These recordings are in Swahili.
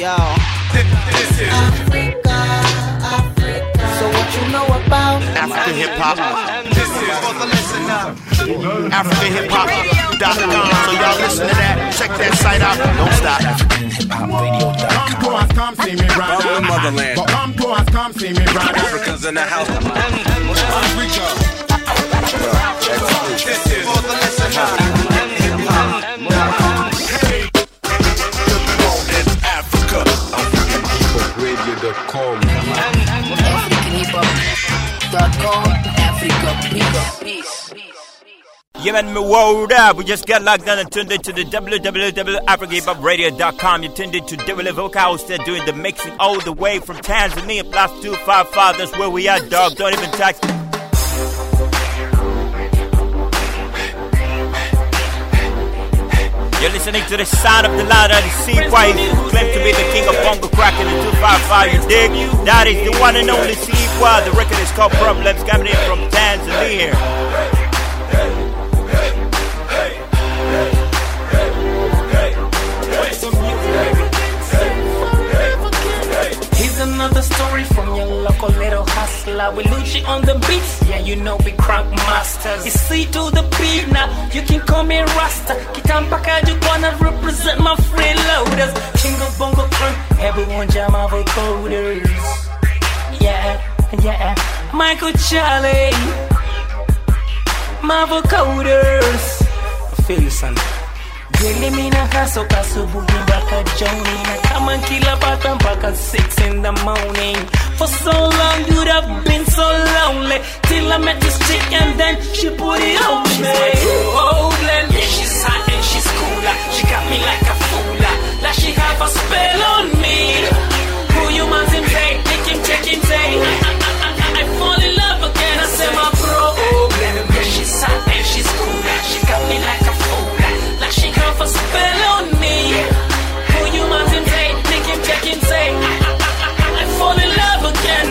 Yo. Africa, Africa. So what you know about African hip hop. AfricanHipHop.com. So y'all listen to that. Check that site out. Don't stop. Come to us, come see me, brother. From the motherland. But come to us, come see me, brother. Africans in the house. AfricanHipHop.com? Africa, peace, peace. Yeah, man, me word up. We just got locked down and tuned into the www.africahiphop.radio.com. You tuned into Devil Vocal House. They're doing the mixing all the way from Tanzania, plus 255. That's where we are, dog. Don't even touch. You're listening to the sound of the loud and see why he claimed to be the king of bongo crack in the 255. You dig? That is the one and only C. The record is called Problems, coming in from Tanzania. Here's another story from your local little hustler. We Lucci on the beats, yeah, you know we crank masters. You see to the beat now, you can call me Rasta. Kitampaka wanna represent my freeloaders. King of Bongo Crunk, everyone jam our vocoders. Yeah, yeah. Michael Charlie, my vocoders. I feel you, son. Daily mina hustle kasubuhi mpaka jioni na kama kila bata mpaka 6 in the morning For so long you'd have been so lonely Till I met this chick and then she put it on me Oh, Glenn, yeah she's hot and she's cooler She got me like a fooler Like she have a spell on me Who you man him say, make him check him say I, I, I, I, I fall in love again I say my problem Yeah she's hot and she's cooler She got me like a fooler Like she have a spell on me Who you man him say, make him check him say I, I, I, I, I fall in love again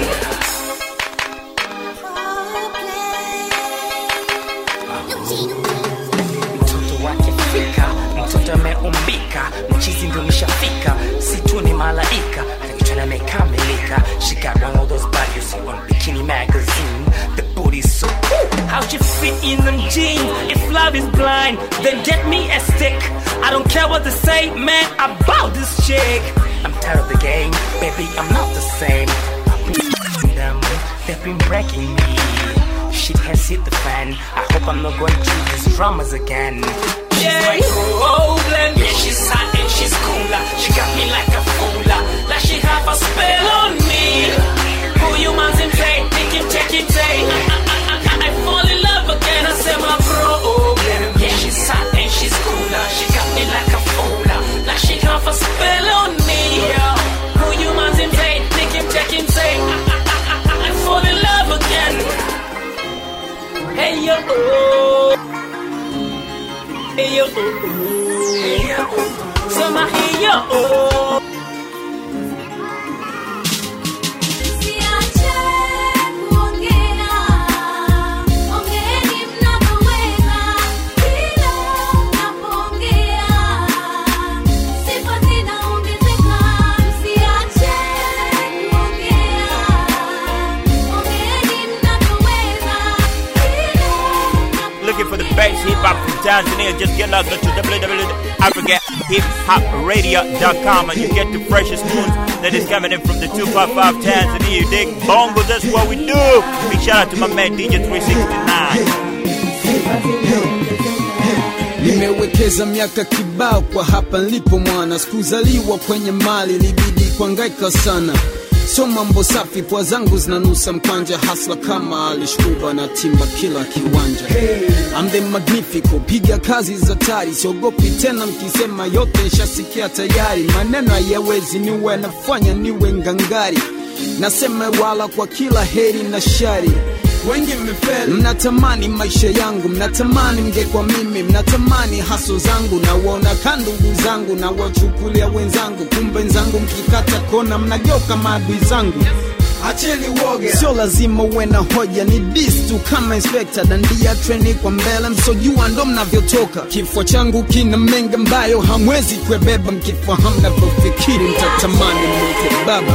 mtoto wake fika mtoto ameumbika mchizi ndo mishafika si tu ni malaika akichwana amekamilika she got one of those bodies you see on bikini magazine the booty so ooh, how she fit in them jeans if love is blind then get me a stick i don't care what they say man about this chick i'm tired of the game baby i'm not the same them they've been breaking me Shit has hit the fan. I hope I'm not going through these dramas again. Yeah, like Roland. Yeah, she's hot and she's cooler. She got me like a fooler. Like she have a spell on me. Who you man him say? Make him check him say. I, I, I, I, I fall in love again. I say my problem. Yeah, she's hot and she's cooler. She got me like a fooler. Like she have a spell on me. Yeah. Who you man him say? Make him check him say. I, I, I, I, I fall in love again. Hey yo, oh. hey yo, oh. sema hey yo. Oh. looking for the best hip hop from Tanzania, just get logged onto www.africahip.radio.com and you get the freshest tunes that is coming in from the 255 Tanzania. You dig bongo, that's what we do. Big shout out to my man DJ 369. Nimewekeza miaka kibao kwa hapa nilipo mwana, sikuzaliwa kwenye mali, libidi kuangaika sana. So mambo safi, pua zangu zinanusa mkwanja, hasla kama alishkuba na timba kila kiwanja. I'm the magnifico, piga kazi za tari, siogopi tena mkisema yote nshasikia tayari. Maneno hayawezi niwe nafanya niwe ngangari, nasema wala kwa kila heri na shari wengi mmefeli, mnatamani maisha yangu, mnatamani mngekwa mimi, mnatamani haso zangu, na waona ka ndugu zangu na wachukulia wenzangu, kumbe nzangu mkikata kona mnageuka maadui zangu. acheni woga sio lazima uwe na hoja ni dis tu kama inspector dandia treni kwa mbele msojua ndo mnavyotoka kifo changu kina mengi ambayo hamwezi kuebeba mkifahamu navyofikiri mtatamani mwite baba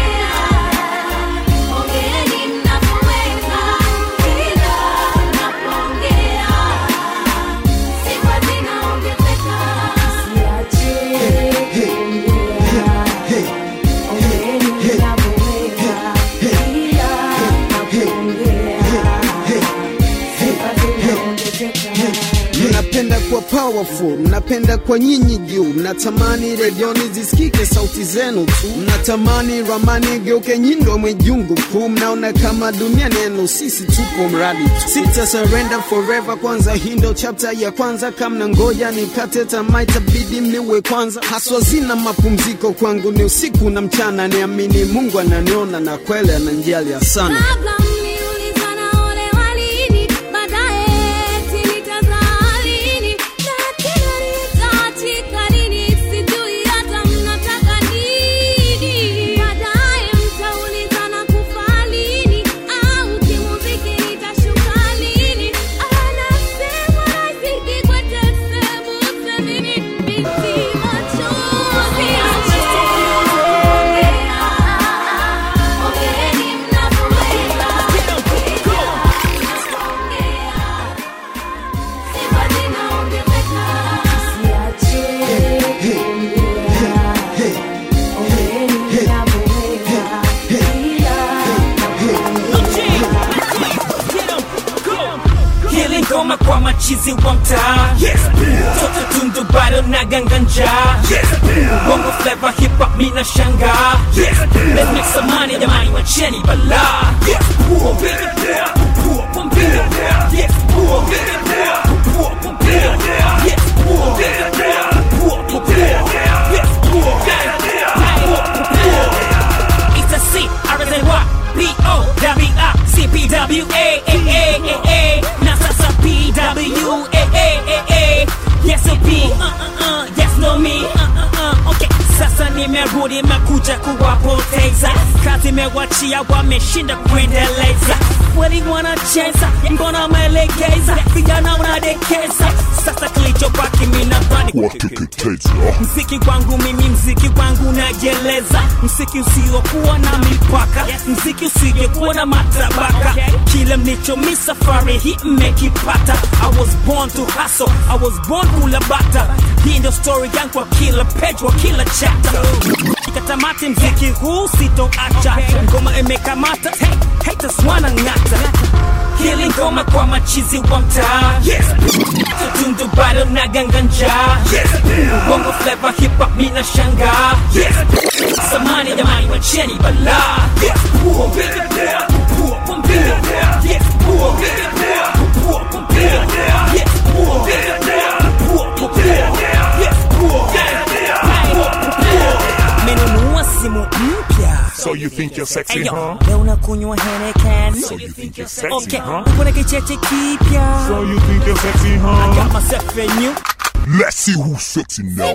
mnapenda kuwa powerful mnapenda kwa nyinyi juu mnatamani redioni zisikike sauti zenu tu mnatamani ramani geuke nyindo mwijungu kuu mnaona kama dunia neno sisi tupo mradi tu sita surrender forever kwanza hii ndo chapter ya kwanza kamna ngoja nikate tamaa itabidi mliwe kwanza haswa zina mapumziko kwangu ni usiku na mchana niamini mungu ananiona na kweli ananjalia sana Kabla mliulizana ole walini, baadaye eti nitazaa lini, na tena nitaachika lini, sijui hata mnataka nini. Baadaye mtaulizana kufa lini, au kimuziki nitashuka lini. Anasema nazidi kwenda sehemu, semini binti machozi. Ongeeni mnavyoweza. Sifa zinaongezeka. hili ngoma kwa machizi wa mtaa toto tundu bado na ganganja bongo flava hip hop mina shanga let's make some money jamani wacheni bala It's a C, R S N Y, P O W I C P W A A A A A. Now sasa P W A A A A. Yes or P, uh uh uh. Yes no me, uh uh uh. Okay, sasa nimerudi mekuja kuwapoteza, kazi mewachia wameshinda kuendeleza. Kweli wanacheza, mbona maelekeza, vijana wanadekeza. Sasa kilichobaki mimi nadhani mziki kwangu mimi mziki kwangu najeleza mziki usiokuwa na mipaka mziki usiokuwa na matabaka kile mlichomi safari hii mmekipata i was born to hustle i was born kula bata hii ndio story yangu kwa kila page wa kila chapter ikatamati mziki huu sitoacha ngoma imekamata hey, haters wanang'ata hili ngoma kwa machizi wa mtaa tundu bado na ganganja bongo flava hip hop mina shanga samani jamani wacheni bala menunua simu mpya So you think you're sexy, Eyo, huh? leo unakunywa Heineken. So you think you're sexy, Okay, huh? kuna kicheche kipya So you think you're sexy, I huh? got myself a new Let's see who's sexy now.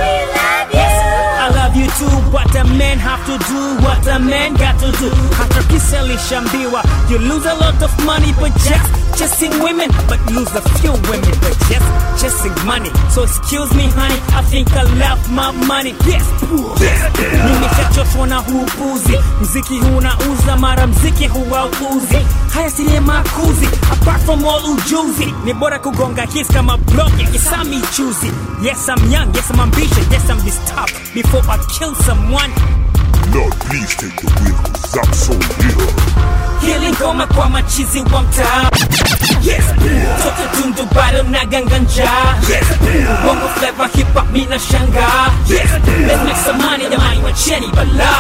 I love you too, but a man have to do what a man got to do. Hata kisa lishambiwa, you lose a lot of money, but just chasing women, but lose a few women, but just chasing money. So excuse me, honey, I think I love my money. Yes, nimeshachoshwa na huu upuzi. Mziki huu unauza, mara mziki huwauzi. Haya si makuzi, apart from all ujuzi, ni bora kugonga hits kama blog ya Isami Chuzi. Yes, I'm young, yes, I'm ambitious, yes, I'm disturbed before I kill someone. Lord, please take the wheel, cause I'm so real. hili ngoma kwa machizi wa mtaa toto tundu bado na ganganja bongo flava hip hop mina shanga let's make some money jamani wacheni bala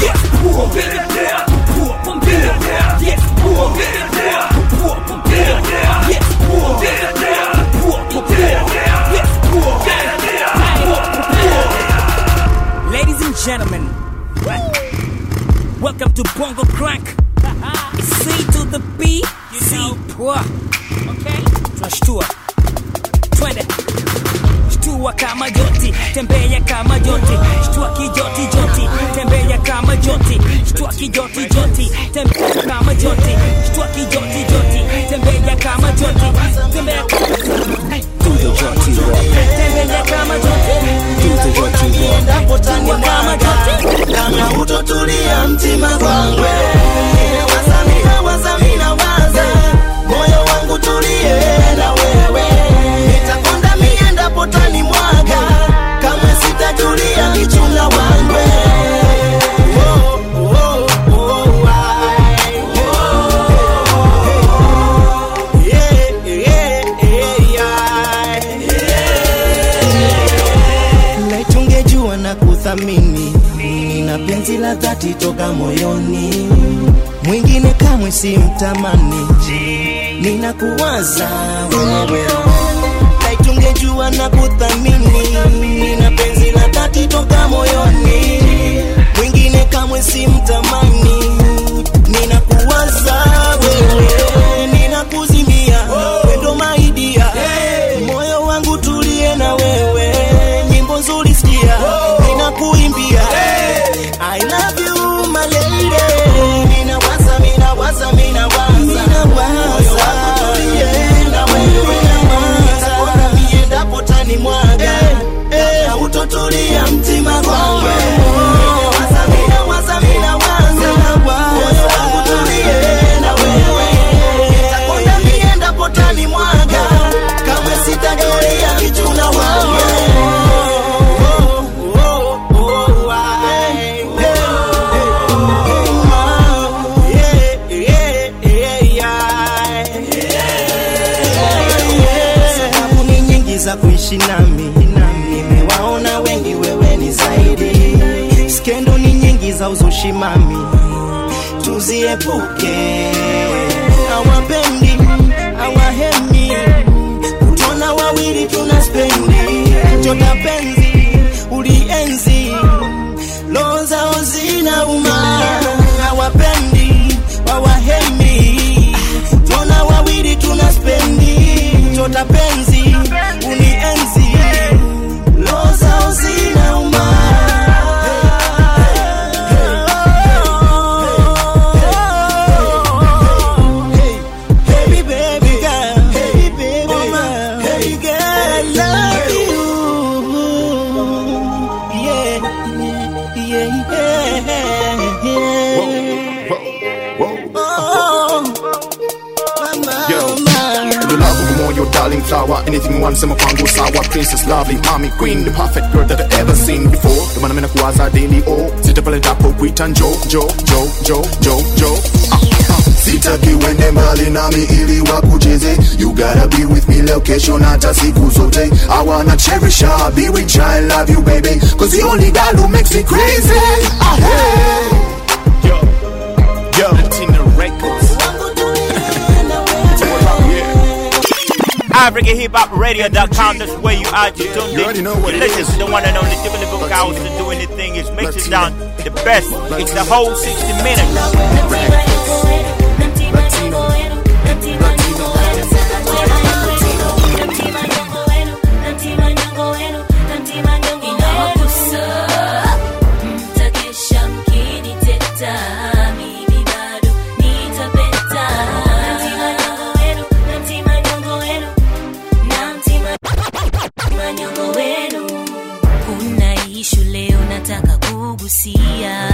Ladies and gentlemen, welcome to Bongo Crank. C to the B, C pwa. Okay, tunashtua. Twende. Shtua kama joti, tembea kama joti, shtua kijoti joti, tembea kama joti, shtua kijoti joti, kuthamini, nina penzi la dhati toka moyoni, mwingine kamwe si mtamani, ninakuwaza wewe naitungejua na kuthamini, nina penzi la dhati toka moyoni, mwingine kamwe si mtamani, ninakuwaza wewe, ninakuzimia wendo maidia, moyo wangu tulie na wewe, nyimbo nzuri sikia, ninakuimbia I love you my lady, ninawaza ninawaza ninawaza moyo wangu tulie na wewe, nitaona miendapo tani mwaga na utotulia mtima kwangu Ninawaza, ninawaza, ninawaza, moyo wangu tulie na wewe, nitakwenda miendapo tani mwaga kama sitajulia kichuna wangu sababu ni nyingi za kuishi nami nimewaona wengi wewe ni zaidi skendo ni nyingi za uzushi mami tuziepuke awapendi awahemi kutona wawili tuna spendi chota penzi ulienzi roho zao zina uma hawapendi wawahemi tona wawili tuna spendi chota penzi unienzi roho zao zina uma Hey, baby girl, hey, baby girl, hey, girl, I love you. Yeah, yeah, yeah. Oh, mama, Yo. mama. The love of more, your darling flower. Anything you want, sema kwangu sawa. Princess, lovely, mommy, queen, the perfect girl that I ever seen before. Ndio maana mimi nakuwaza daily, oh. Sita pale ndapo kuita njo, njo, njo, njo, njo, njo. Ah, ah. Sitaki uende mbali nami ili wakucheze You gotta be with me leo kesho na hata siku zote I wanna cherish her, be with you, I love you baby Cause the only girl who makes me crazy ah, hey. Yo, yo, Tina Records AfricanHipHopRadio.com. That's where you are. You tuned You already know what you it listen is. to the one and only Timothy Bukowski to do anything. It's mixing down the best. It's the whole 60 minutes. Mtakesha mkiniteta, mimi bado nitapeta. Namtima nyongo wenu, namtima nyongo wenu, namtima manyongo wenu. Kuna ishu leo nataka kugusia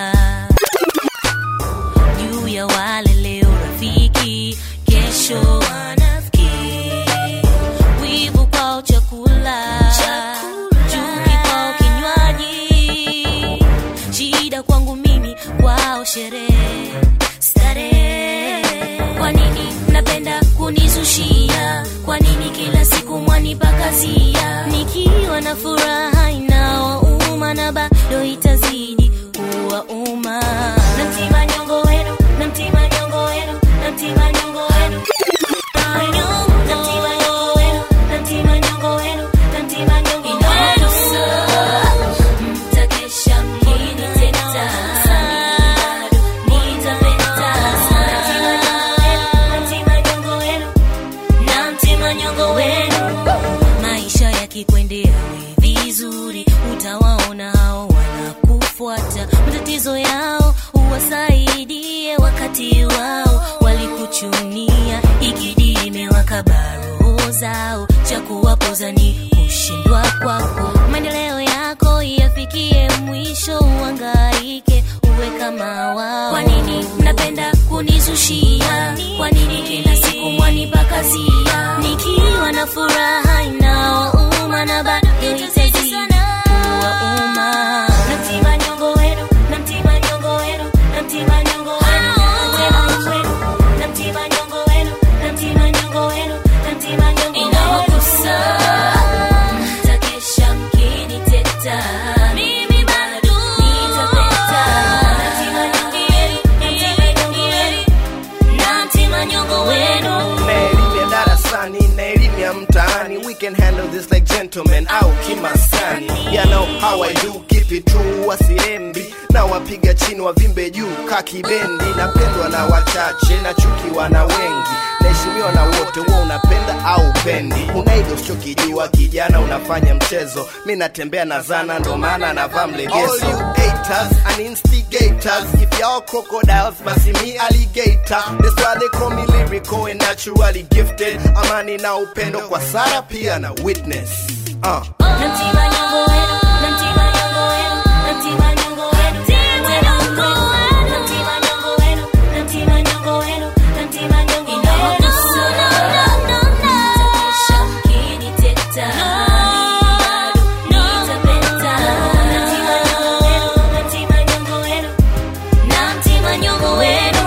juu ya wale leo rafiki, kesho wanafiki, wivu kwao chakula, chuki kwao kinywaji, shida kwangu mimi, kwao sherehe starehe. Kwa nini mnapenda kunizushia? Kwa nini kila siku mwanipakazia? Nikiwa na furaha inawauma na bado itazidi kuwauma. Namtima nyongo wenu, namtima nyongo wenu, namtima nyongo wenu. Namtima nyongo wenu, namtima nyongo wenu, namtima nyongo wenu. Mtakesha mkiniteta, bado nitapeta. Namtima nyongo wenu, namtima nyongo wenu. Maisha yakikwendea we vizuri, utawaona hao wanakufuata. Matatizo yao uwasaidie, wakati wao walikuchunia, ikidi imewakaba roho zao, cha kuwapoza ni kushindwa kwako. Maendeleo yako yafikie mwisho, uhangaike uwe kama wao. Kwa nini mnapenda kunizushia? Kwa nini kila siku mwanipakazia? Nikiwa na furaha inawauma na bado itazidi kuwauma. Namtima nyongo wenu, namtima nyongo wenu, namtima nyongo wenu, namtima wenu, namtima nyongo wenu, namtima nyongo wenu, namtima nyongo wenu. Mtakesha mkiniteta, mimi how I do keep it true wasiembi na wapiga chini wavimbe juu kakibendi napendwa na wachache na chukiwa na wengi naheshimiwa na wote huwa unapenda au pendi unaido usichokijua kijana unafanya mchezo mi natembea na zana ndo maana navaa mlegezo All you haters and instigators if y'all crocodiles basi me alligator that's why they call me lyrical and naturally gifted amani na upendo kwa sara pia na witness uh. Namtima nyongo wenu, namtima nyongo wenu, namtima nyongo wenu, namtima nyongo wenu, namtima nyongo wenu, namtima nyongo wenu, namtima nyongo wenu. Nitakesha mkiniteta, bado nitapeta. Namtima nyongo wenu, namtima nyongo wenu, namtima nyongo wenu.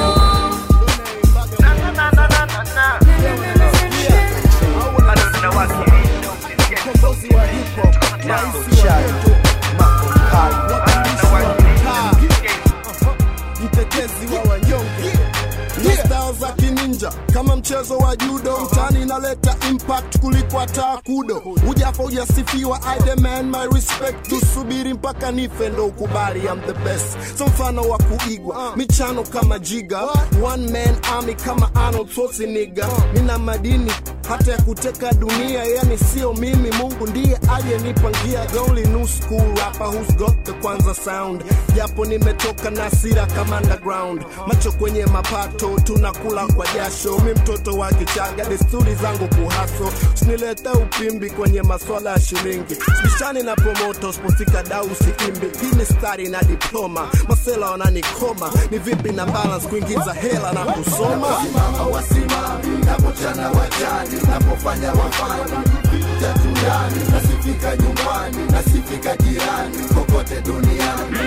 mtetezi wa wanyonge na style za kininja kama mchezo wa judo mtani inaleta impact kuliko hata kudo ujafa ujasifiwa I demand my respect tusubiri mpaka nife ndo ukubali I'm the best so mfano wa kuigwa michano kama jiga one man army kama Arnold Schwarzenegger nina madini hata ya kuteka dunia yani sio mimi mungu ndiye aliyenipangia the only new school rapper who's got the kwanza sound japo nimetoka na sira kama underground macho kwenye mapato tunakula kwa jasho mi mtoto wa kichaga desturi zangu kuhaso usinilete upimbi kwenye maswala ya shilingi sibishani na promoto spofika dau siimbi hii ni stari na diploma masela wananikoma ni vipi na balance kuingiza hela na kusoma wasimami napochana wajani napofanya wafani jatundani nasifika nyumbani nasifika jirani kokote duniani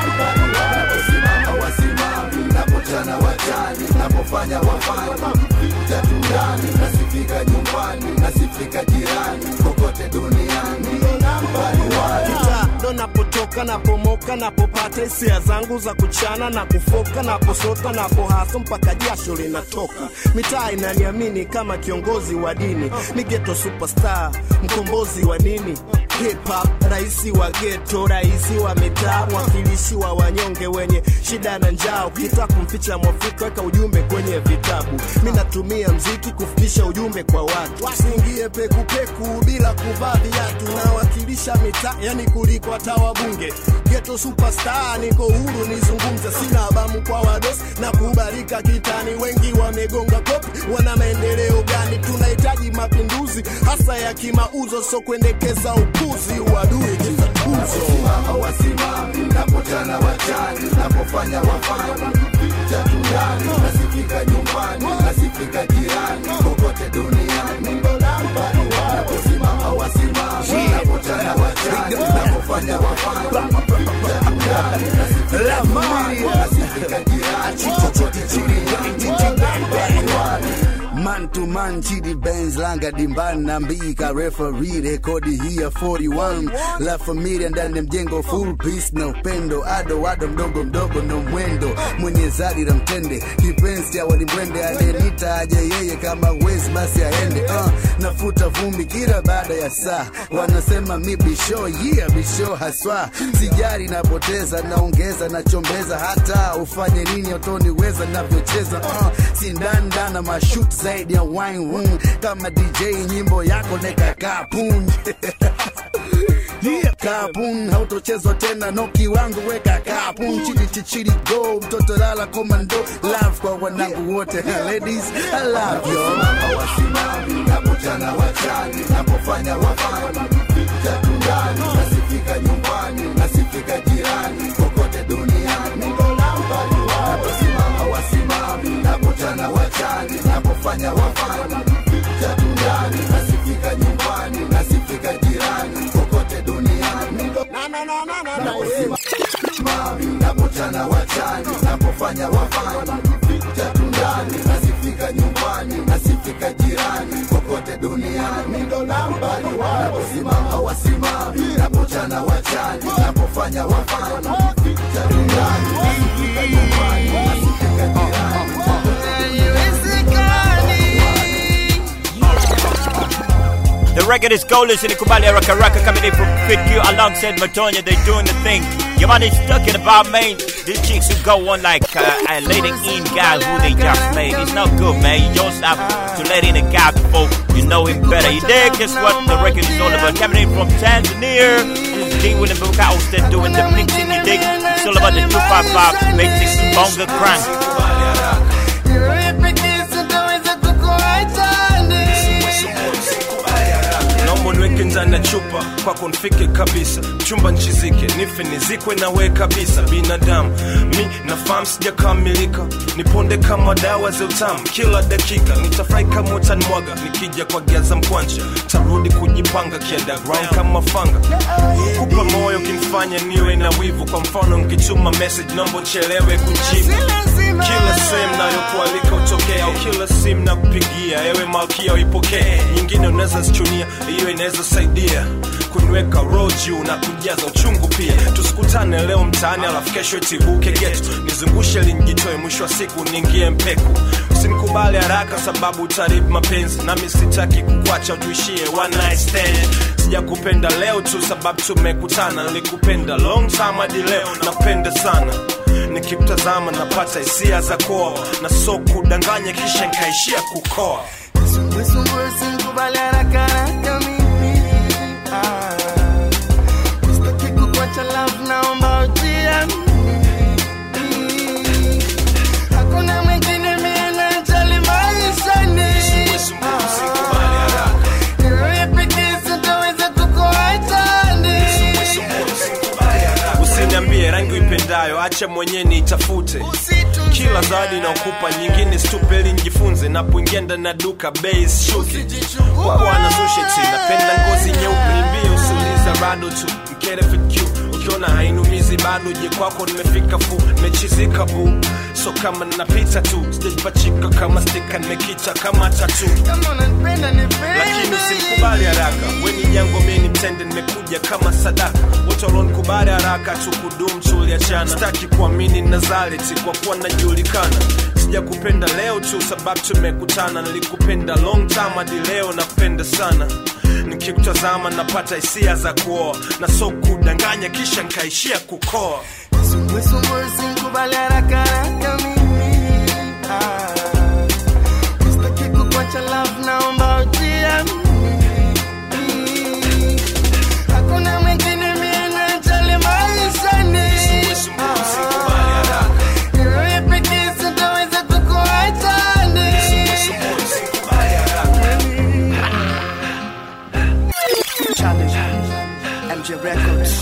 naposimama wasimami napochana wajani napofanya wafani jatundani nasifika nyumbani nasifika jirani kokote duniani Kita ndo napotoka napomoka napopata hisia zangu za kuchana na kufoka naposota napohaso mpaka jasho linatoka mitaa inaniamini kama kiongozi wa dini ni geto superstar mkombozi wa nini hip hop raisi wa geto raisi wa mitaa mwakilishi wa wanyonge wenye shida na njaa ukitaka kumficha mwafrika weka ujumbe kwenye vitabu mi natumia mziki kufikisha ujumbe kwa watu wasiingie pekupeku bila kuvaa viatu nawakilisha mitaa yani kuliko hata wabunge geto superstar niko huru nizungumze sina abamu kwa wados na kubarika kitani wengi wamegonga kopi wana maendeleo gani tunahitaji mapinduzi hasa ya kimauzo so kuendekeza upuzi uadui kitatuzo wasimami napotana wachani napofanya wafani jatundani nasifika nyumbani nasifika jirani kokote duniani naposimama wasimami napotana wachani napofanya wafani jatundani nasifika nyumbani nasifika jirani kokote duniani Man to man, chidi Benz, langa dimbani na mbika referee, rekodi hii ya 41 la familia ndani ya mjengo, full peace na upendo, ado ado mdogo mdogo na mwendo, mwenye zari la mtende, kipenzi cha walimwende, adenita aje yeye, kama wezi basi aende. Uh, nafuta vumbi kila baada ya saa, wanasema mi bisho, yeah bisho haswa, sijari napoteza, naongeza nachombeza, hata ufanye nini utoniweza navyocheza, uh, sindandana mashut zaidi ya wine room kama DJ nyimbo yako neka kapun Yeah, kapun hautochezwa tena no kiwango weka kapun chidi chichidi go mtoto lala komando love kwa wanangu wote ladies I love you wasimami napojana wachani napofanya wafani jatundani nasifika nyumbani nasifika jirani kokote duniani naposimama wasimami napojana wachani napofanya wafani jatundani nasifika nyumbani nasifika jirani kokote duniani naposimami napojana wachani napofanya wafani jatundani nasifika nyumbani nasifika jirani kokote duniani ndo nambari naposimama wasimami napojana wachani napofanya wafani jatundani nasifika nyumbani nasifika jirani kokote The record is Goalless in Kubali Raka Raka coming in from Fit Q alongside Matonya. They're doing the thing. Your man is talking about, man. These chicks who go on like uh, uh, letting in guys who they just made. It's not good, man. You just have to let in a guy before you know him better. You dig? Guess what the record is all about? Coming in from Tanzania. This is D William Bukau still doing the mixing. You dig? It's all about the 255 mixing bonga crank. naomba niweke ndani ya chupa kwako nfike kabisa chumba nchizike nife nizikwe nawe kabisa binadamu mi nafahamu sijakamilika niponde kama dawa za utamu kila dakika nitafurahi kama utanimwaga nikija kwa giaza mkwanja tarudi kujipanga kiunderground kama fanga kupa moyo kinifanya niwe na wivu kwa mfano nkituma message naomba uchelewe kujibu kila sehemu nayokualika utokea au kila simu na kupigia ewe malkia uipokee nyingine unaweza zichunia hiyo inaweza saidia kuniweka roho juu na kujaza uchungu pia tusikutane leo mtaani alafu kesho itibuke getu nizungushe linjitoe mwisho wa siku niingie mpeku usinikubali haraka sababu utaribu mapenzi nami sitaki kukwacha tuishie one night stand sijakupenda leo tu sababu tumekutana nilikupenda long time hadi leo napenda sana nikimtazama napata hisia za koa na so kudanganya kisha nkaishia kukoa usiniambie rangi uipendayo acha mwenyewe niitafute kila zawadi naokupa nyingine stupeli njifunze napoingia ndani ya duka bei shuki bwana susheti napenda ngozi nyeupe nimbie usiuliza bado tu mkere fq ukiona hainumizi bado je kwako nimefika fu nimechizika bu so kama napita tu sijajipachika kama stika nimekita kama tatu lakini usimkubali haraka weni jango meni mtende nimekuja kama sadaka wote walionikubali haraka tukudum tuliachana sitaki kuamini nazareti kwa kuwa najulikana sijakupenda leo tu sababu tumekutana nilikupenda long time hadi leo napenda sana nikikutazama napata hisia za kuoa na so kudanganya kisha nkaishia kukoa Usikubali haraka haraka mimi ah. Sitaki kukuacha love, naomba ujiamini. Hakuna mwingine mie najali maishani. Ah. Ni wewe pekee sitaweza kukuacha ni. Challenge MJ Records.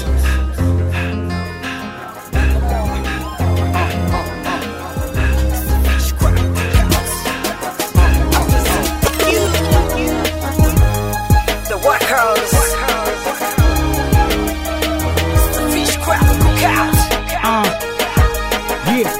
The workers. Fish crab cookout. yeah.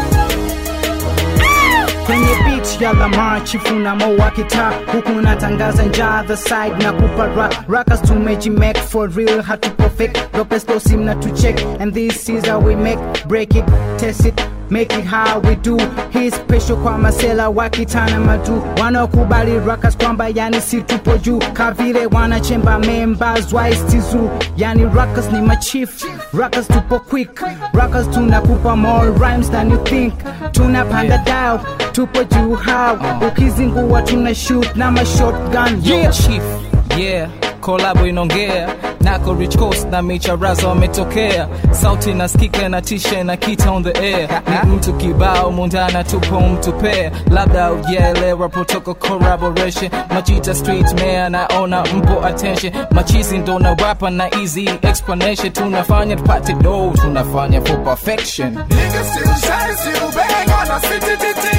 kwenye beat ya lamar chifunamo wa kitaa huku natangaza njaa the side na kupa ra rakas tumejimek for real hatupo fake ropestosim na tucheck and this is how we make break it test it make it how we do hii special kwa masela wakitana madu wanaokubali rakas kwamba yani si tupo juu kavile wanachemba members waistizu yani rakas ni machief rakas tupo quick rakas tunakupa more rhymes than you think tunapanda dao tupo juu how ukizingua tuna shoot na mashotgun Yo, yeah. chief yeah kolabo inaongea nako rich coast na micharaza wametokea sauti naskika na tisha na kita on the air ni mtu kibao mundana tupo mtu pea labda ujaelewa protocol collaboration machita street mayor naona mpo attention machizi ndo na rapa na easy explanation tunafanya tupate do tunafanya for perfection Niggas still shine, still bang on a city titty.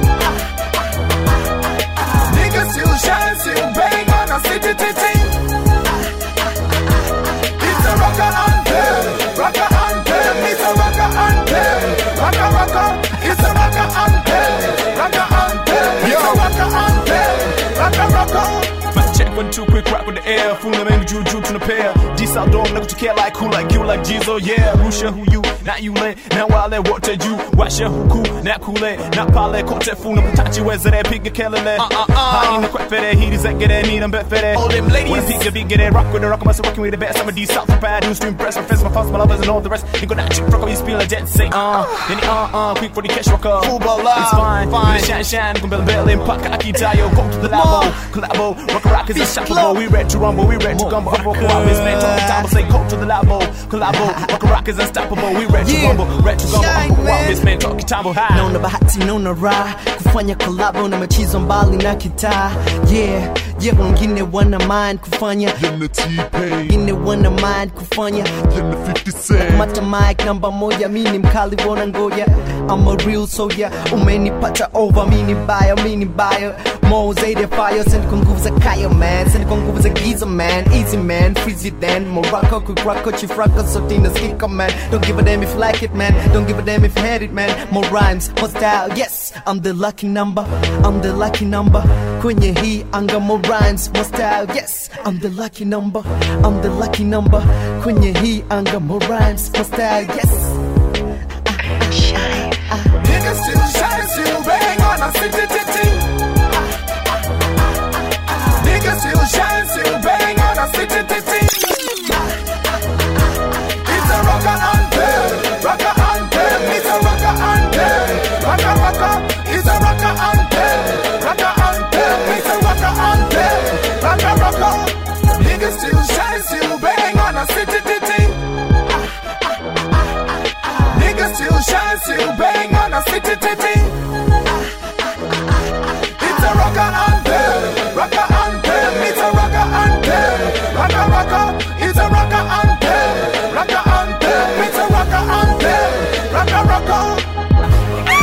Niggas still shine, still bang on a city titty. It's a rocker anthem, rocker anthem. It's a rocker anthem, rocker rocker. It's a rocker anthem, rocker anthem. It's a rocker anthem, rocker rocker. Mic check one two quick rock with the air Funa mengi juu juu tunapea G-South dome na kutokea like who like you like Jizo yeah Rusha who you na yule na wale wote juu washe huku na kule na pale kote funa kutachiwezere piga kelele haina kwefere hiri zegere nina mbefere all them ladies wanna piga bigere rock with the rock I'm rocking with the best I'm a D South bad who's to impress my friends my thoughts my lovers and all the rest you go that chick rock me spill a jet say uh then he, uh uh quick for the cash rocker Football live, it's fine fine. fine shine shine come bell bell in paka akitayo go to the labo collabo rock rock is unstoppable we ready to rumble we ready to gumbo humble co-op is man talk time say go to the labo collabo rock rock is unstoppable we ready to Yeah. rumble ready to gumbo Shine, humble co-op man. is man talk time high naona bahati naona raha kufanya kolabo na machizo mbali na kitaa yeah yeah wengine wana mind kufanya wengine wana mind kufanya mata mic namba moja mi ni mkali wona ngoja I'm a real soldier umenipata over mi ni baya mi ni baya Mo zaidi ya fire send kwa nguvu za kaya man send kwa nguvu za giza man easy man freeze it then Morocco quick rocko chief rocko sote inasikika man don't give a damn if you like it man don't give a damn if you hate it man more rhymes more style yes I'm the lucky number I'm the lucky number kwenye hii anga more rhymes more style yes I'm the lucky number I'm the lucky number kwenye hii anga more rhymes more style yes Niggas still shine, still bang on a city titty. Niggas still shine, still bang on a city titty. It's a rocker anthem, rocker anthem. It's a rocker anthem, rocker rocker. It's a rocker anthem, rocker anthem. It's a rocker anthem, rocker rocker. Niggas still shine, still bang on a city titty. Niggas still shine, still bang on a city titty. It's a rocker anthem, rocker anthem. It's a rocker anthem, rocker rocker. It's a rocker anthem, rocker anthem. It's a rocker anthem, rocker rocker.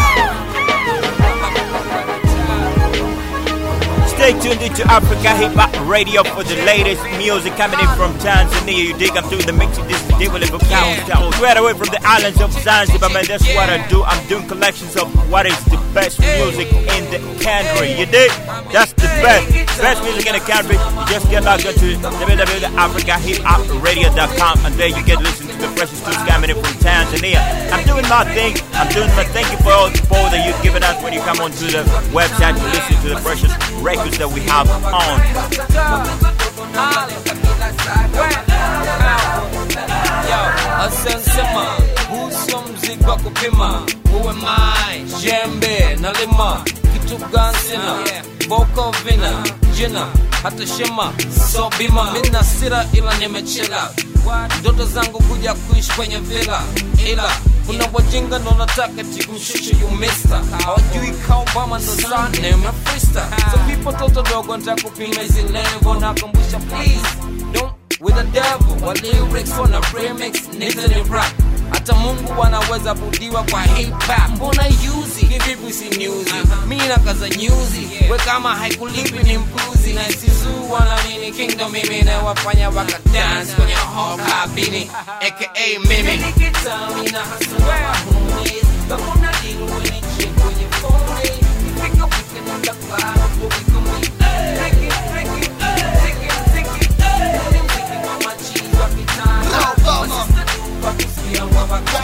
Stay tuned into Africa Hip Hop Radio for the latest music coming in from Tanzania. You dig? I'm doing the mixing this devil of countdown. Straight away from the islands of Zanzibar, man. That's what I do. I'm doing collections of what is the best music in the country. You dig? That's the best. Best music in the country. You just get logged into www.africahiphopradio.com and there you get listen to the freshest tunes coming in from Tanzania. I'm doing my thing. I'm doing my thank you for all the support that you've given us when you come onto the website to listen to the precious records that we have on. Asensema, huso mzigo wa kupima, uwe mai, jembe na lima, kitu gani sina, boko vina, jina, hata shema, so bima, mina sira ila nimechila, ndoto zangu kuja kuishi kwenye vila, ila kuna wajinga ndo nataka tikumshusha you mister hawajui ka Obama ndo sana umefrista so people toto dogo nitakupima hizi level nakumbusha please don't with the devil wa lyrics wana remix nizo ni rap hata mungu wanaweza budiwa kwa hip hop mbona yuzi kivipi si nyuzi mi nakaza nyuzi we kama haikulipi ni mpuzi na isizu wanaamini kingdom mimi nawafanya waka dance kwenye hall kabini aka mimi Nikitami na hasua homies kama una deal when it chick kwenye phone Ifika weekend in the club we can meet Take it, take it, take it, take it Ni mziki wa machizi wa kitani Masista tu wakisikia wa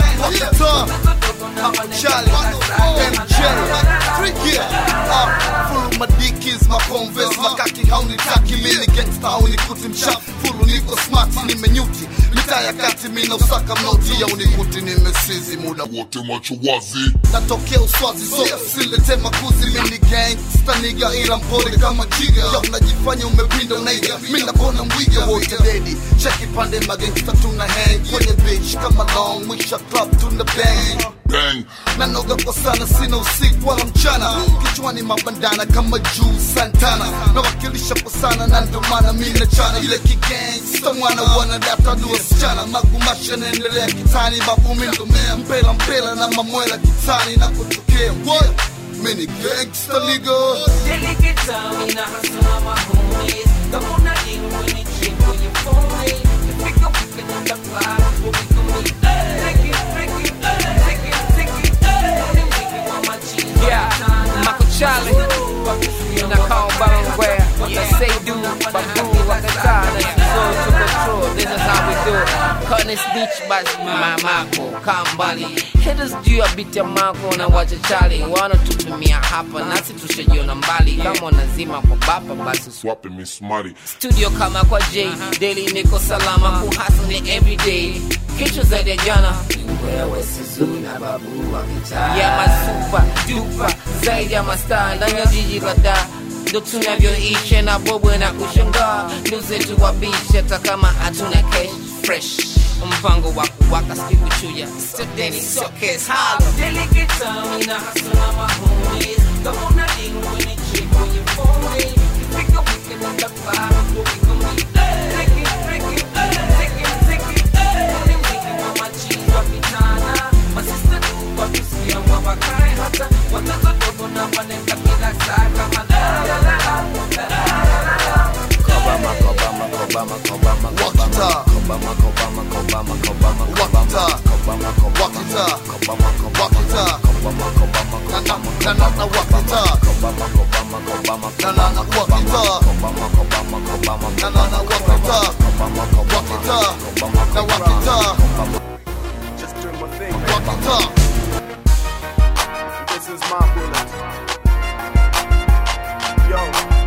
wakani Charlie, MJ, Freaky, uh, full my dickies, my converse, makaki haunitaki mimi gangsta haunikuti msha fulu niko smart nimenyuti mitaa ya kati mina usaka mnoti ya unikuti nimesizi muda wote macho wazi natokea uswazi so silete makuzi mini gangsta niga ila mpole kama jiga ya unajifanya umepinda unaiga mina bona mwiga wote dedi cheki pande magangsta tuna hang kwenye beach kama long mwisha club tuna bang bang nanoga kwa sana sina usiku wala mchana kichwani mabandana kama juu santana nawakilisha kwa sana na ndio maana mi nachana ile kigangsta mwana wanadata ni wasichana magumasha naendelea kitani babu mi ndomea mpela mpela na mamwela kitani na kutokea What? mi ni gangsta nigga Nilikitami na hasua ma homies kama una deal when it chick kwenye phone Ifika weekend in the club we can meet Take it, take it, take it, take it Ni mziki wa machizi Yeah, Marco Charlie Nakao Balangwea Say do, Babu, Wakatana Soul to control This is how we do it kani snitch basi mamako kambali haters juu ya biti ya mako na wachachali wanatupimia hapa nasi tushajiona mbali kama wanazima kwa bapa basi Swapping me smarty. studio kama kwa j daily niko salama kuhasani everyday kichwa zaidi ya jana wewe sizuna babu wa kitaa ya masupa dupa zaidi ya mastaa ndani ya jiji la dar ndo tunavyoisha na bobwe na kushangaa ndo zetu wabishi hata kama hatuna cash fresh mpango wa kuwaka sikuchuja stedeni sokes halo delikitami na hasana mahomies kama una ding kwenye chick kwenye phone ifika weekend na kafara ndo wiko mi Ricky, Ricky, Ricky, Ricky, ni mziki wa machizi wa mitana masista tu kwa kusikia wawakae hata watoto dogo na wanenda kila saa kama la la la la la la la Kobama, Kobama, Kobama, Kobama, Kobama, Kobama, Kobama, Kobama, Kobama, Kobama, Kobama, Kobama, Kobama, Kobama, Kobama, Kobama, na na na wakita Kobama, Kobama, Kobama, na na na wakita Kobama, Kobama, Kobama, na na na wakita wakita na wakita Just doing my thing, wakita This is my bullet. Yo.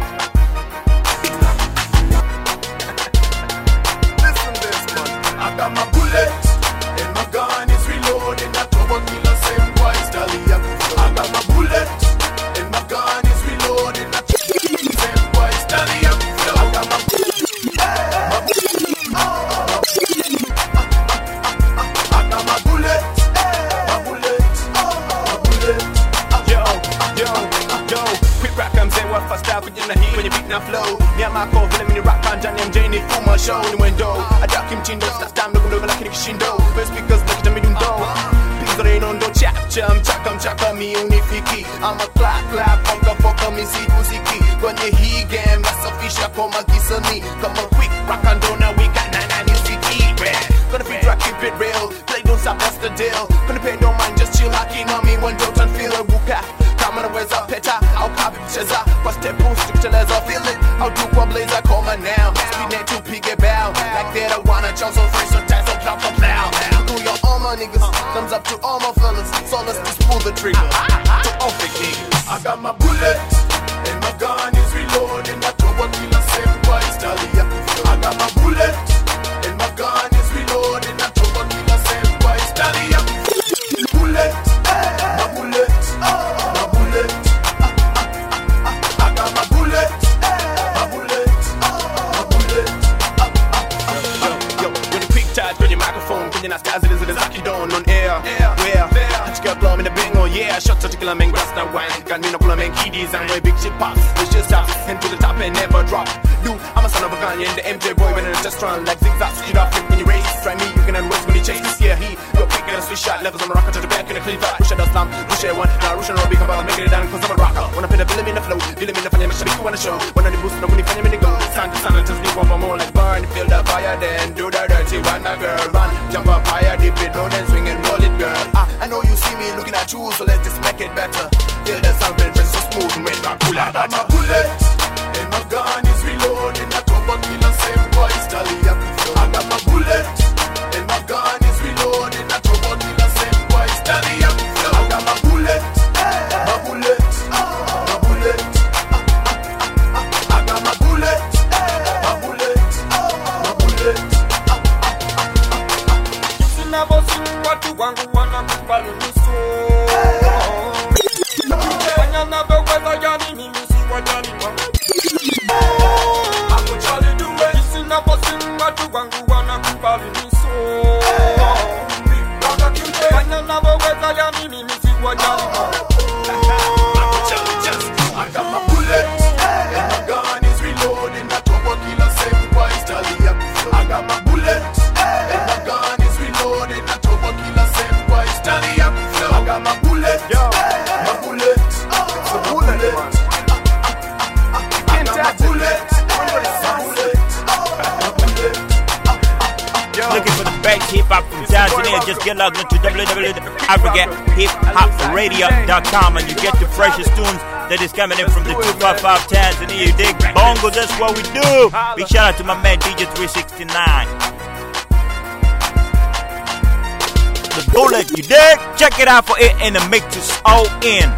Listen this, man. I got my bullet and my gun is reloaded. I throw a killer same twice, Dali. I got my bullet and my gun is reloaded. I throw a killer same twice, Dali. I got my I got my bullet, my bullet, my bullet. Yo, yo, yo. Quick rap I'm saying what fast out kwenye na hii kwenye beat na flow. Ni amako vile mini rap kanja ni MJ ni fuma show ni wendo. Adaki mtindo stas time ndogo ndogo lakini kishindo. First speakers like tamidi ndo. Pizo reno ndo chap cham mchaka mchaka mi unifiki. I'm a clap clap funka foka mi si muziki. Kwenye hii game nasafisha kwa magisa mi. Kama quick rock and roll now we got nine nine city. Gonna be drag keep it real. Play don't stop that's the deal. Gonna pay no mind just chill hacking on me one don't feel a buka. kama naweza peta au kapi kucheza kwa step boost kuteleza feel it au tu kwa blazer koma now speed net tupige bow like that I wanna jump so free so tight so drop the plow to your all my niggas thumbs up to all my fellas so let's just pull the trigger to all fake niggas I got my bullet and my gun is reloaded. I throw a killer same twice, Dali. I got my bullet and my gun is reloaded. I throw a killer same twice, Dali. Bullet, my bullet, my bullet. I got my bullet, my bullet, my bullet. yo when you quick touch kwenye microphone kwenye na stars zile za kidon on air where Achika blow in the bingo yeah shots at killer man grass now wine can me no kula man kiddies and way big shit pops it's just up and to the top and never drop you I'm a son of a gun yeah, and the MJ boy when in a test run like zigzags you off when you race try me you can unwest when you chase yeah he you're quick and a switch shot levels on the rocket to the back in the cleaver push it down slam push it one now rush and roll big about make it down cause I'm a rocker when I put a bill in the flow bill in the fanya mashabiki wanna show when I the boost na when you fanya me go sound to sound just me one more like burn feel the fire then do the dirty one a girl run jump up higher dip it low then swing and roll it girl Ah, I know you see me looking at you, so let's just make it better. Feel the sound very so smooth and red back cool. I got my bullet and my gun is reloaded. I throw a killer same twice, Dali. I got my bullet and my gun is reloaded. I throw a killer same twice, Dali. I got my bullet, my bullet, my bullet. I got my bullet, my bullet, my bullet. Sinavyosi watu wangu wanakubali nusu fanya navyoweza yani mimi siwajali Hakujali duwe Sinavyosi watu wangu wanakubali nusu fanya navyoweza yani mimi siwajali I got my bullet and my gun is reloading. I throw a killer same twice, Dali. I got my bullet and my gun is reloading. I throw a killer same twice, Dali. I got my bullet, my bullet, my bullet. I got my bullet, my bullet, Looking for the best hip hop from Tanzania? Just get logged into www.africahiphopradio.com and you get the freshest tunes that is coming in from the 255 Tanzania. You dig bongo? That's what we do. Big shout out to my man DJ 369. the bullet. You dig? Check it out for it in the mix. It's all in.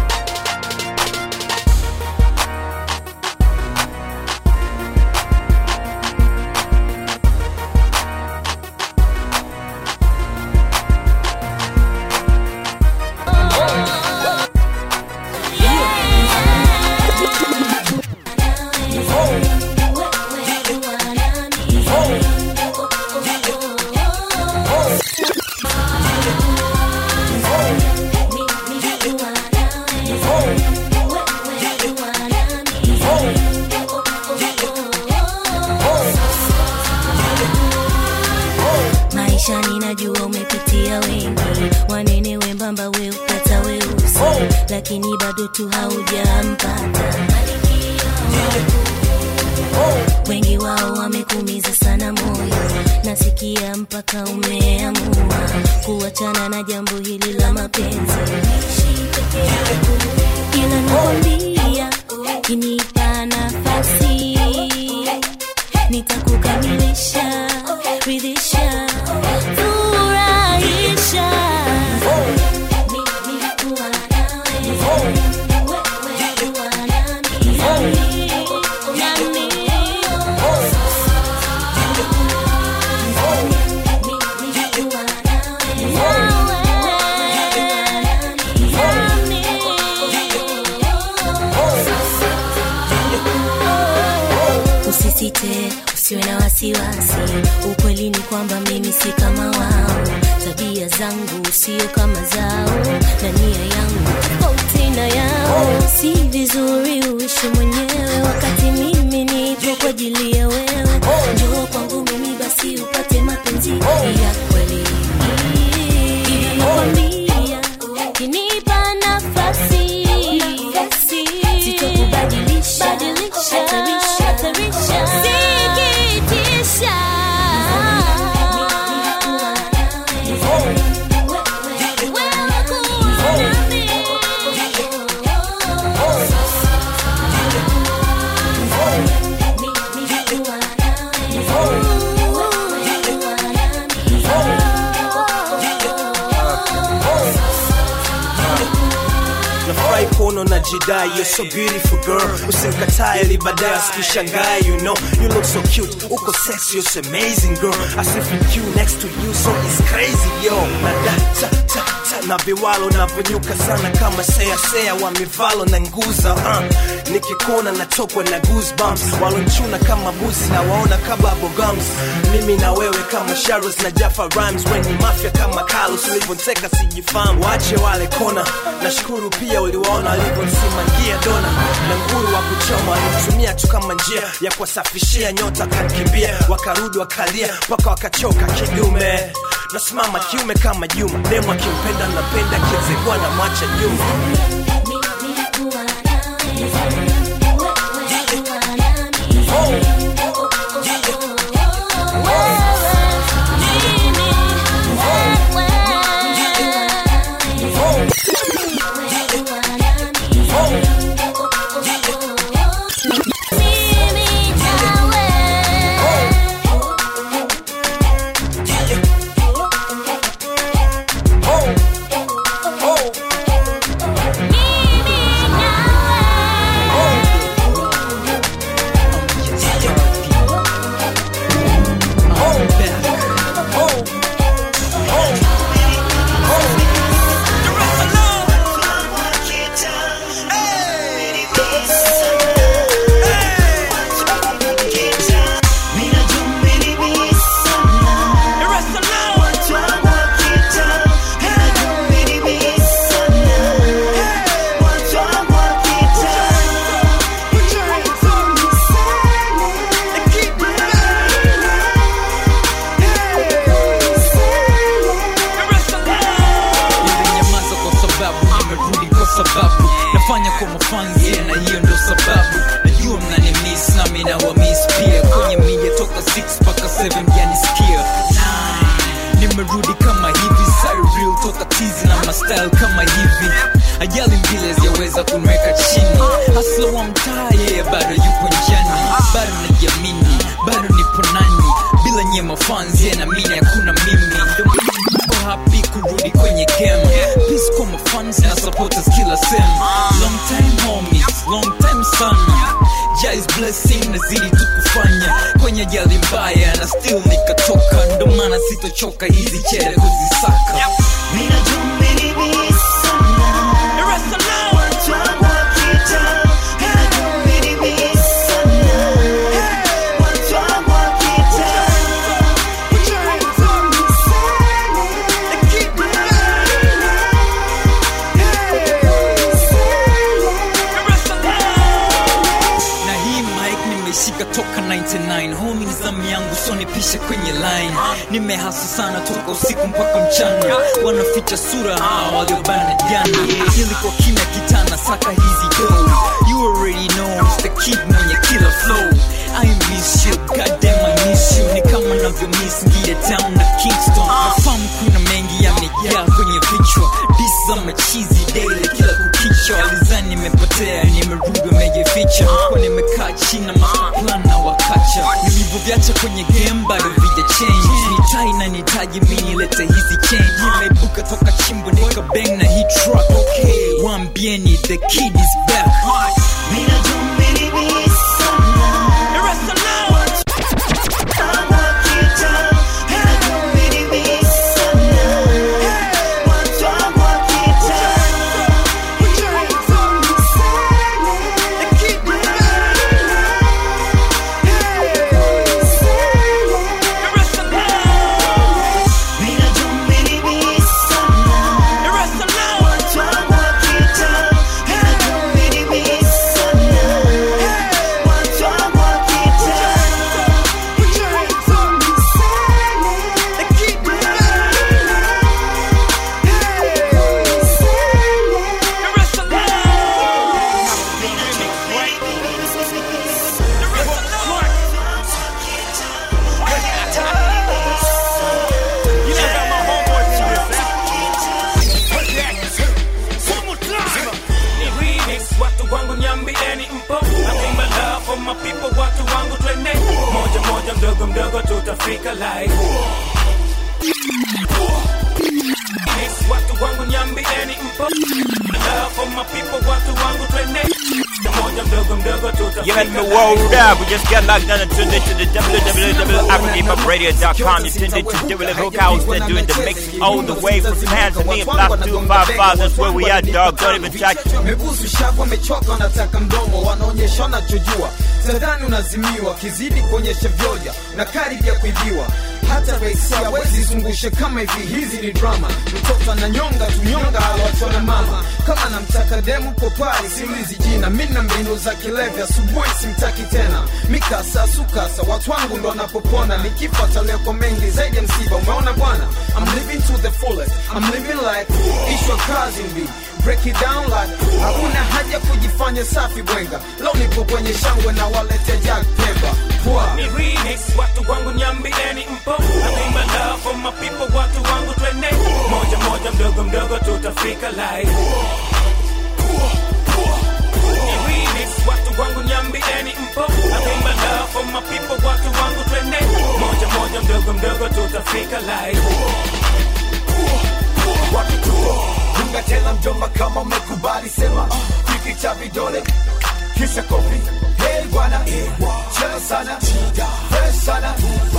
maisha ninajua umepitia wengi wanene wembamba we ukata weusi lakini bado tu haujampata wengi wao wamekumiza sana moyo nasikia mpaka umeamua kuachana na jambo hili la mapenzi ila nakwambia kinipa nafasi nitakukamilisha ridhisha furahisha usisite usiwe na wasiwasi ukweli ni kwamba mimi si kama wao tabia zangu sio kama zao na nia yangu tofauti na yao si vizuri uishi mwenyewe wakati mimi nipo kwa ajili ya wewe njoo kwangu mimi basi upate mapenzi ya kweli Ila nakwambia, ukinipa nafasi sitokubadilisha hatarisha hatarisha sikitisha nafurahi kuona unajidai you're so beautiful girl usimkatae ili baadaye asikishangae you know you look so cute uko sexy you're so amazing girl I sit with you next to you so it's crazy yo na da ta ta ta na viwalo navyonyuka sana kama sea sea wa mivalo na nguza uh. nikikuona natokwa na goosebumps walonchuna kama busi na waona kama bogums mimi na wewe kama Sharos na Jaffa Rhymes weni mafia kama Carlos ulivyoteka sijifahamu wache wale kona nashukuru pia uliwaona walivyonsimangia dona na nguru wa kuchoma walimtumia tu kama njia ya kuwasafishia nyota kankimbia wakarudi wakalia mpaka wakachoka kidume nasimama kiume kama juma demu akimpenda napenda kiezekwa na mwacha nyuma Nilinyamaza kwa sababu nimerudi kwa sababu nafanya kwa mafanzi na hiyo ndo sababu najua mnanimiss nami nawamiss pia kwenye media toka 6 mpaka 7 mjanisikia nimerudi kama hivi Cyril toka tizi na mastyle kama hivi ajali mbili hazijaweza kunweka chini hasla wa mtaa yeye bado yupo njani bado najiamini bado nipo nani bila nyema fans yeye na mimi hakuna mimi Ndio niko happy kurudi kwenye game peace kwa mafans na supporters kila sem long time homies long time sana Jai's blessing nazidi tu kufanya kwenye jali mbaya na still nikatoka ndo maana sitochoka hizi chere kuzisaka na hii mic nimeshika toka 99 homi ni zamu yangu so nipishe kwenye line nimehasa sana toka usiku mpaka mchana wanaficha sura hawa waliobana jana ili kwa kimya kitana saka hizi do you already know it's the kid mwenye killer flow I miss you, goddamn I miss you Ni kama navyo miss Ngia Town na Kingston Nafahamu kuna mengi yamejaa kwenye vichwa Dis za machizi daily kila kukicha Walizani nimepotea, nimerudi wamejificha Kwa nimekaa chini na master plan na wakacha Nilivyoviacha kwenye game bado vija change Nitai na nitaji mi nilete hizi change Nimeibuka toka chimbo nika bang na hii truck Okay, waambieni the kid is back watu wangu nyambieni mpo naimba love for my people watu wangu twende moja moja mdogo mdogo tutafika live Yes, watu wangu nyambieni mpo love for my people watu wangu twende moja mdogo mdogo tutafika You got me world up. We just got locked on and tuned into the www.africahiphop.radio.com. You tuned into Double Hook House. They're doing the mix all the way from Tanzania. Block 255. That's where we at, dog. Don't even touch. mebusu shavu wamechoka wanataka mdomo wanaonyesha wanachojua sadhani unazimiwa kizidi kuonyesha vyoja na karibia kuibiwa hata raisi hawezi zungusha kama hivi hizi ni drama mtoto ananyonga tunyonga aloachwa na mama kama namtaka demu popari siulizi jina mi na mbinu za kilevya asubuhi simtaki tena mikasa sukasa watu wangu ndo wanapopona nikifa taleko mengi zaidi ya msiba umeona bwana I'm living to the fullest I'm living like ishwa kazi mbi break it down like hakuna haja kujifanya safi bwenga leo nipo kwenye shangwe na walete jack pemba Pwa. ni remix watu wangu nyambieni mpo naimba love for my people watu wangu twende moja moja mdogo mdogo tutafika live Ni remix watu wangu nyambieni mpo naimba love for my people watu wangu twende moja moja mdogo mdogo tutafika live wakituo dunga tena mjomba kama umekubali sema kiki cha vidole kisha kopi hey bwana chela sana fresh sana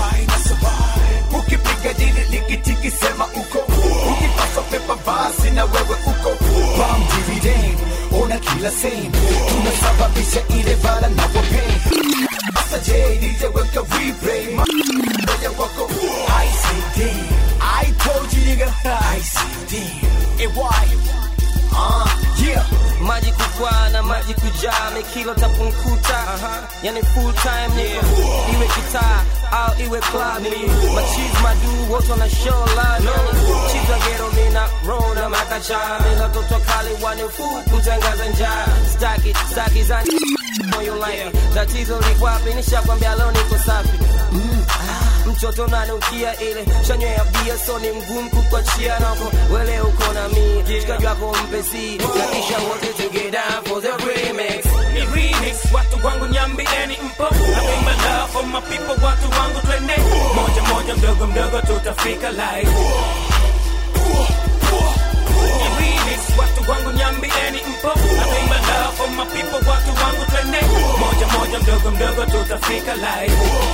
ukipiga dili likitiki sema uko ukipaswa pepa basi na wewe uko bam dividend ona kila same tunasababisha ile bala na wapain Asa J, DJ weka replay Moja wako ICD I told you nigga ICD AY Uh, yeah maji kukwaa na maji kujaa mikilo tapunkuta yani full time niko iwe kitaa au iwe klabi machiz madu wote wana show love yani chiza gero mina roll na makacha mina toto kali wanifu kutangaza njaa staki staki za moyo life tatizo likwapi nishakwambia leo niko safi mm, ah, mtoto nanukia ile chanywe ya bia so ni mgumu kukwachia nako wele uko na mi shikaji wako mpesi na kisha wote together for the remix ni remix watu wangu nyambieni mpo naimba love for my people watu wangu twende moja moja mdogo mdogo tutafika live tutafika live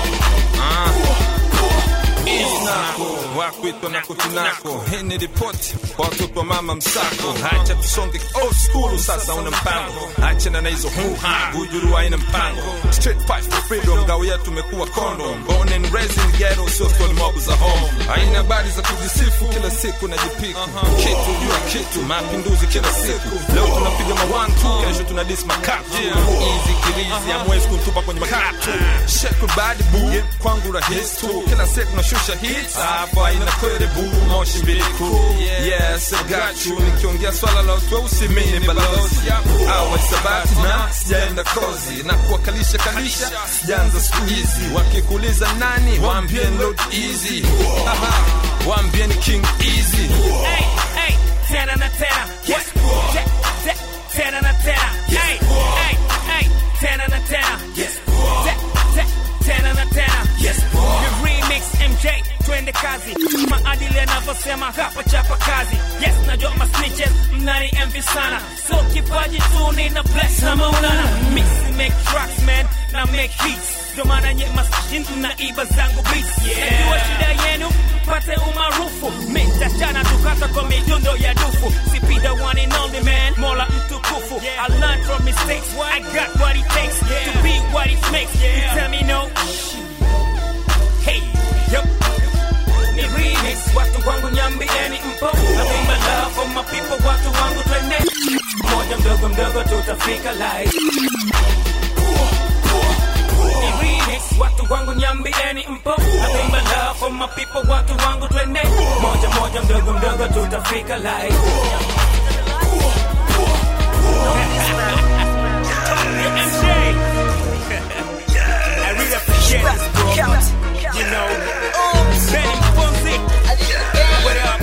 Isnako wakwitwa na kutunako hii ni ripoti kwa watoto wa mama msako hacha tusonge old school sasa una mpango achana na hizo huha bujuru haina mpango straight fight for freedom ngao yetu tumekuwa condom born and raised in the ghetto sio story mob za home haina habari za kujisifu kila siku na jipiku kitu juu ya kitu mapinduzi kila siku leo tunapiga ma one two kesho tuna dis makatu easy kilizi amwezi kutupa kwenye makatu shake bad boo kwangu rahisi tu kila siku nashusha hits hapo haina kweli boo moshi mbili kuu yes I got you nikiongea swala la utweusi mimi ni balozi au sabati na sijaenda kozi na kuwakalisha kalisha sijaanza siku hizi wakikuuliza nani waambieni load easy Aha, waambieni king easy Hey, hey, tena na tena. Yes. Te- te- Tena na tena. Hey, hey, hey, tena na tena. Yes. Te- te- Tena na tena. Yes. The remix MJ, twende kazi. Maadili yanavyosema hapa chapa kazi. Yes, najua ma snitches mnani envy sana. So kipaji tu nina bless na maulana. Mix make tracks man na make hits. Ndio maana nye maskini mnaiba zangu beats. Najua shida yenu pate umaarufu mitachana tukata kwa midundo ya dufu sipi the one and only man mola mtukufu i learn from mistakes i got what it takes to be what it makes you tell me no hey yo ni remix watu wangu nyambieni mpo naimba love for my people watu wangu twende moja mdogo mdogo tutafika live ni remix watu wangu nyambieni mpo naimba love for my people watu wangu twende moja moja mdogo mdogo tutafika live MJ. I really appreciate this, bro. You know, Benny Fonsi. What up,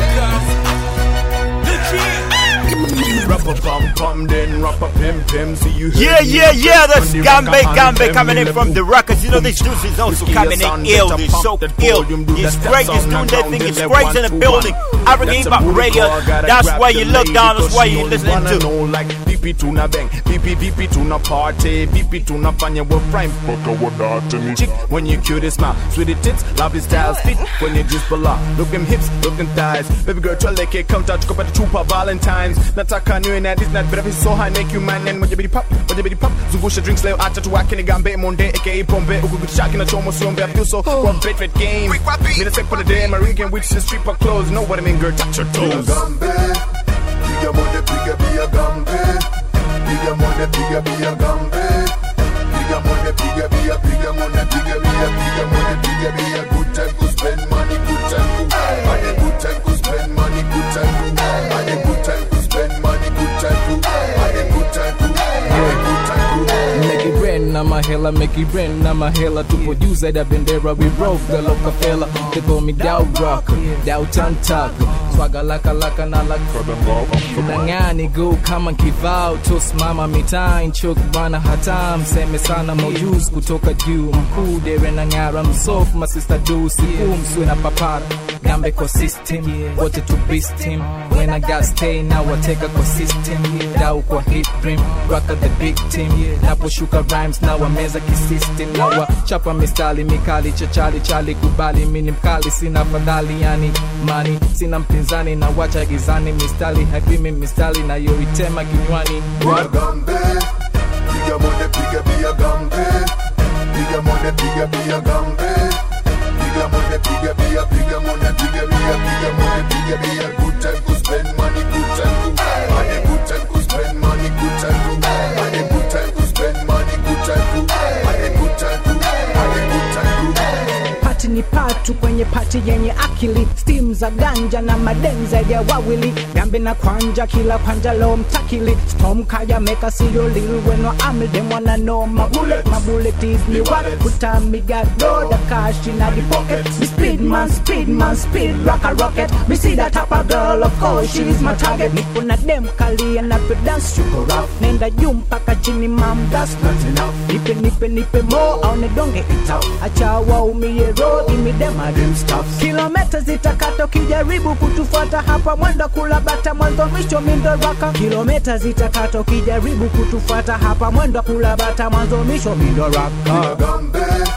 cuz? Rapper pum pum, then rapper pim pim. See you. Yeah, yeah, yeah, that's Gambe Gambe coming in from the Rockers. You know, this juice is also coming in ill. He's so ill. He's great. He's doing that thing. He's great in the building. African Hip Hop Radio. That's why you look down. That's why you listening to. like pipi tuna bang pipi pipi tuna party pipi tunafanya wa prime chick when you cute smile sweetie tits lovely style fit when you just below look them hips look them thighs baby girl twaleke counter tukapata chupa valentines nataka niwe na this night better be so high make you man and moja bidi pop moja bidi pop zungusha drinks leo acha tuwake ni gambe monde aka pombe huku kuchaki na chomo siombe I feel so one bet bet game Need a sec for the day my ring can reach the street for clothes know what I mean girl touch your toes Piga mone piga bia gambe Piga mone piga bia gambe Piga mone piga bia piga mone piga bia piga mone piga bia good time to spend money good time to Had a good time to spend money good time to Had a good time to spend money good time to Had a good time to Had a good time to Make it rain na mahela, make it rain na mahela Tupo juu zaidi ya bendera, we rock the Rockefeller They call me Dow Rock, Dow Tantak Swaga laka laka na laka Unang'ani go kama kivao Tosimama mitaa, nchok bana hata Mseme sana maujuz kutoka juu Mkuu dere na ng'ara, msofu masista du Siku mswe na papara Gambe kwa system, wote to beast him When I got stay, now I take a kwa system Dau kwa hit dream, rocka the big team Naposhuka rhymes, now I meza kisystem Now I chapa mistali mikali chachali chali kubali Mini mkali sina fadhali yani mani Sina mpinzani na wacha gizani Mistali haipimi mistali na yoitema kinywani Gambe Piga mone piga bia gambe Piga mone piga bia gambe Piga mone piga bia piga mone piga bia piga mone piga bia good time to spend money good time to Had a good time to spend money good time to Had a good time to spend money good time to Had a good time to Had a good time to pati ni patu kwenye pati yenye akili stim za ganja na madenza ya wawili gambe na kwanja kila kwanja lo mtakili storm kaya meka siyo lil weno amil dem wanna know my bullet my bullet is me what put on me got load the cash in the pocket me speed man speed man speed rock a rocket me see that type of girl of course she is my target nipo na dem kali and I dance chuko rough nenda juu mpaka chini mam that's not enough nipe nipe nipe more au nedonge itao acha waumie road imi dem I dream stuff kilomita zitakata ukijaribu kutufuata hapa mwendo kula bata mwanzo mwisho mindo raka kilomita zitakata ukijaribu kutufuata hapa mwendo kula bata mwanzo mwisho mindo raka Gambe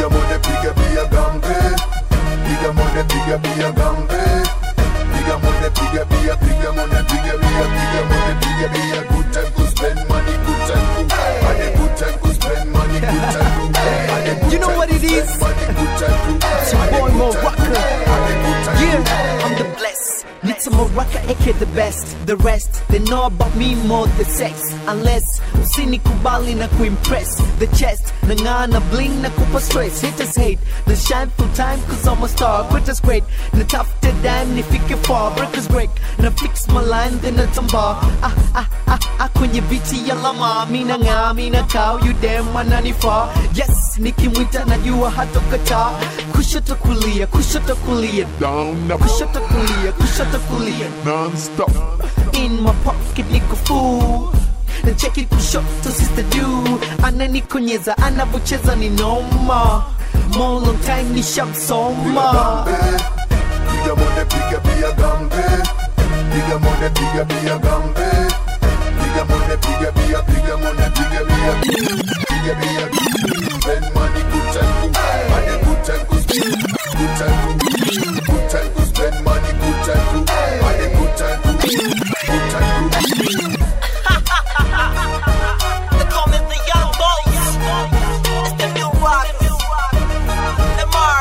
piga mone piga bia gambe piga mone piga bia gambe piga mone piga bia piga mone piga bia piga mone piga bia good time to spend money good time to and a good time to spend money good time to and a good You know time what to it is? spend money good time to It's your and a boy good Mo time Rocker. to and a good time Yeah, to I'm the blessed. Need some more rocker, aka the best. The rest, they know about me more than sex. Unless usinikubali na kuimpress the chest. Nang'aa na bling na kupa stress. Haters hate, na shine full time cause I'm a star. Quitters great, na tafuta dime nifike far. Breakers break, na fix my line then natamba. Ah ah ah ah kwenye biti ya lama. Mina ng'aa, mina kao, you damn wananifaa. Yes, nikimwita najua hatokataa. Kushoto kulia, kushoto kulia. Down na Kushoto kulia, kushoto kulia. non-stop. In my pocket niko full na cheki kushoto sister juu ananikonyeza anavocheza ni noma More long time nishamsoma piga mone piga bia gambe piga mone piga bia gambe piga mone piga bia piga mone piga bia piga bia spend money good time to and a good time to spend good time to good time to spend money good time to and a good time to good time to They call me the young boys. It's the new rock. Lamar.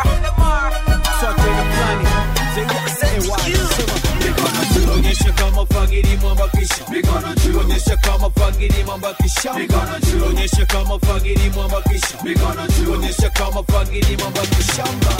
onyesha kama fagiri mwambakisha onyesha kama fagiri mwambakisha onyesha kama fagiri mwambakisha onyesha kama fagiri mwambakisha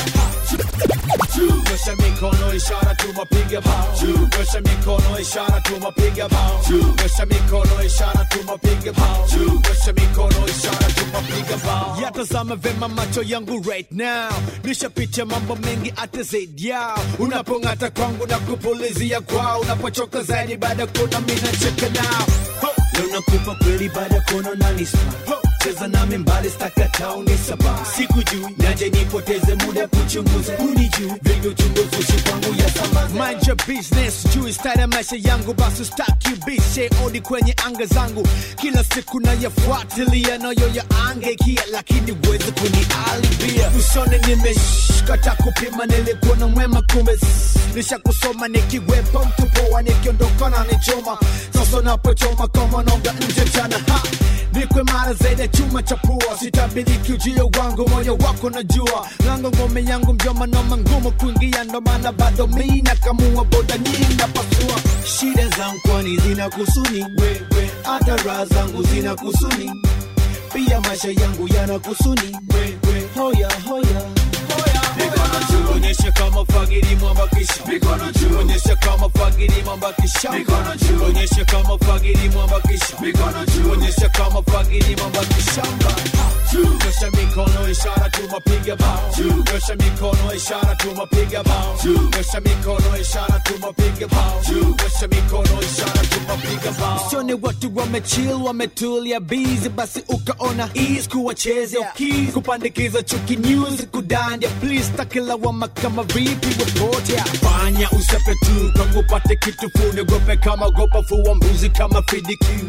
nyosha mikono ishara tumapiga bao nyosha mikono ishara tumapiga bao nyosha mikono ishara tumapiga bao nyosha mikono ishara tumapiga bao yatazama vema macho yangu right now nishapitia mambo mengi hata zaidi yao unapong'ata kwangu na kupulizia kwao unapochoka zaidi baada ya kuona mina cheka nao Ho! leo nakupa kweli baada ya kuona nanispa cheza nami mbali stakatao ni saba siku juu naje nipoteze muda kuchunguza huni juu vingi uchunguzi ushi kwangu ya sambaza mind your business juu style ya maisha yangu basi staki bishe odi kwenye anga zangu kila siku nayafuatilia nayo ya angekia lakini uweze kunialibia usone nimeshkata kupima nilikuwa na mwema kumbe s- nisha kusoma nikiwepa mtupoa nikiondokana nichoma sasa napochoma kama nonga nje mchana ha nikwe mara zaidi ya chuma cha pua sitabiriki ujio wangu moyo wako najua lango ngome yangu mjoma noma ngumu kuingia ndo maana bado mi nakamua boda nyingi napasua shida zangu kwani zina kusuni wewe hata raha zangu zina kusuni pia maisha yangu yana kusuni wewe hoya hoya mikono juu onyesha kama fagiri mwambakisha mikono juu onyesha kama fagiri mwambakisha mikono juu onyesha kama fagiri mwambakisha mikono juu onyesha kama fagiri mwambakisha nyosha mikono ishara tumapiga bao nyosha mikono ishara tumapiga bao nyosha mikono ishara tumapiga bao nyosha mikono ishara tumapiga bao sione watu wamechill wametulia busy basi ukaona ease kuwachezea keys kupandikiza chuki news kudandia please takilawama kama vipi reporter fanya usepe tu kwangu pate kitu fune gope kama gopa fua mbuzi kama fidikiu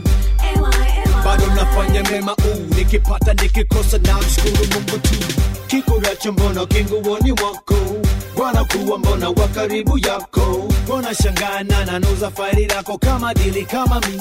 bado nafanya mema uu nikipata nikikosa na mshukuru mungu tu kikuracho mbona kinguoni mwako wanakuwa mbona wa karibu yako mbona shangana nanuza faili lako kama dili kama mi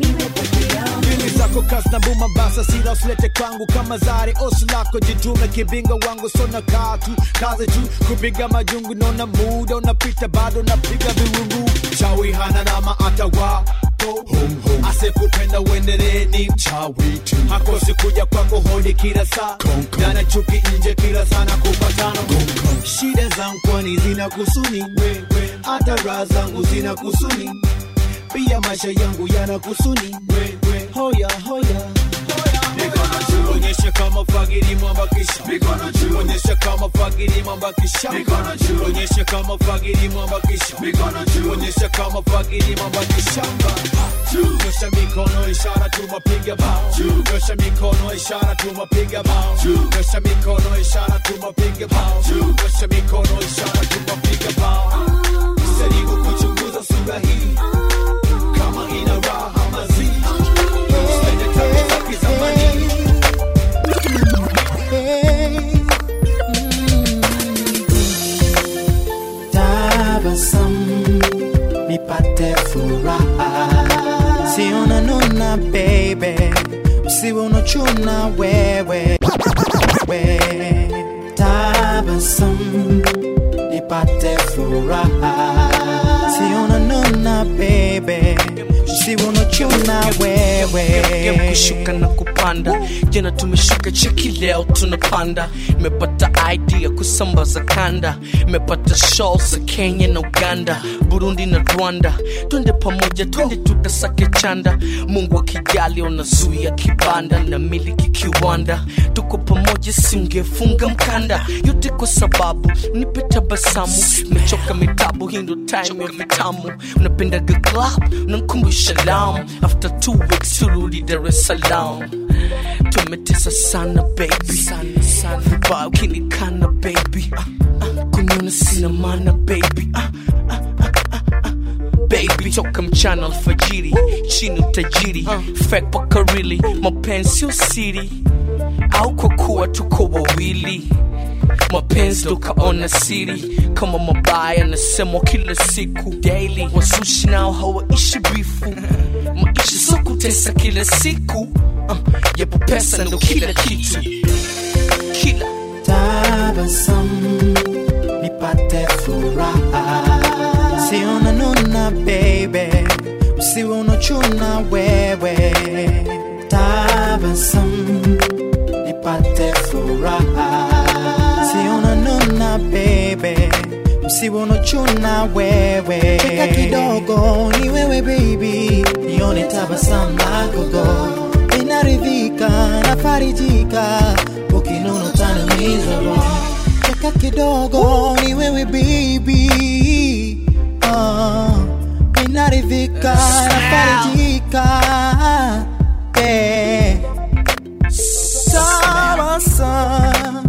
Dili zako kasi na buma basa sila usilete kwangu kama zari osi lako jitume kibinga wangu sona katu kaze juu kupiga majungu nona muda unapita bado napiga viwungu chawi hana nama atawa asekupenda uendelee ni mchawi tu hakosi kuja kwako hodi kila saa dana chuki nje kila sana kupatana shida zangu kwani zina kusuni wewe hata raha zangu zina kusuni pia maisha yangu yana kusuni wewe hoya hoya mikono juu onyesha kama fagiri mwambakisha mikono juu onyesha kama fagiri mwambakisha mikono juu onyesha kama fagiri mwambakisha mikono juu onyesha kama fagiri mwambakisha nyosha mikono ishara tumapiga bao nyosha mikono ishara tumapiga bao nyosha mikono ishara tumapiga bao nyosha mikono ishara tumapiga bao jaribu kuchunguza sura hii kama ina raha mazii Usipende tabia za kizamani nipate furaha sio nanuna baby usiwe unachuna wewe we tabasamu nipate furaha sio nanuna baby usiwe unachuna wewe Game kushuka na kupanda jana tumeshuka cheki leo tunapanda imepata idea kusambaza kanda imepata show za kenya na uganda burundi na rwanda twende pamoja twende tukasake chanda mungu akijali unazuia kibanda na miliki kiwanda tuko pamoja singefunga mkanda yote kwa sababu nipe tabasamu mechoka mitabu hii ndo time ya vitamu unapendaga club unankumbusha lam after two weeks turudi dar es salaam tumetesa sana baby sana sana vibaya ukinikana baby ah, ah, kuniona sina maana baby ah, baby toka mchana alfajiri chini utajiri fake paka really mapenzi usiri au kwa kuwa tuko wawili mapenzi tukaona siri kama mabaya nasemwa kila siku daily wasushi nao hawaishi bifu maisha so kutesa kila siku uh, yapo pesa ndo kila kitu kila tabasamu nipate furaha sio nanuna baby usiwe unachuna wewe tabasamu nipate furaha sio nanuna baby usiwe unachuna wewe cheka kidogo ni wewe baby nione tabasamu lako go inaridhika nafarijika ukinuna utaniumiza roho cheka kidogo ni wewe baby uh, inaridhika nafarijika yeah. Tabasamu,